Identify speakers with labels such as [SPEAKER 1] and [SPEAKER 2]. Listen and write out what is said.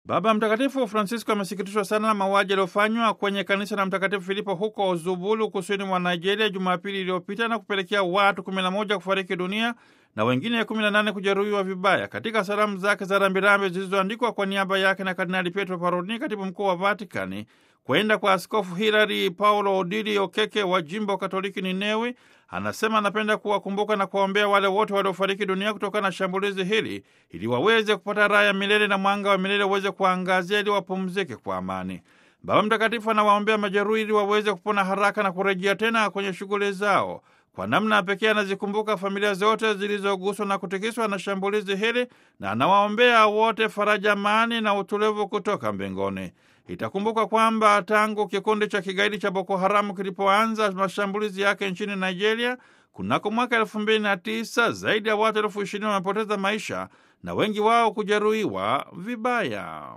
[SPEAKER 1] Baba Mtakatifu Francisco amesikitishwa sana na mauaji yaliyofanywa kwenye kanisa la Mtakatifu Filipo huko Zubulu, kusini mwa Nigeria, Jumapili iliyopita na kupelekea watu 11 kufariki dunia na wengine 18 kujeruhiwa vibaya. Katika salamu zake za rambirambi zilizoandikwa kwa niaba yake na Kardinali Pietro Parolin, katibu mkuu wa Vatikani, kwenda kwa Askofu Hilary Paulo Odili Okeke wa jimbo Katoliki Ninewi, anasema anapenda kuwakumbuka na kuwaombea wale wote waliofariki dunia kutokana na shambulizi hili, ili waweze kupata raha ya milele na mwanga wa milele uweze kuangazia, ili wapumzike kwa amani. Baba Mtakatifu anawaombea majeruhi ili waweze kupona haraka na kurejea tena kwenye shughuli zao. Kwa namna pekee anazikumbuka familia zote zilizoguswa na kutikiswa na shambulizi hili na anawaombea wote faraja, amani na utulivu kutoka mbinguni. Itakumbuka kwamba tangu kikundi cha kigaidi cha Boko Haramu kilipoanza mashambulizi yake nchini Nigeria kunako mwaka elfu mbili na tisa zaidi ya watu elfu ishirini wamepoteza maisha na wengi wao kujeruhiwa vibaya.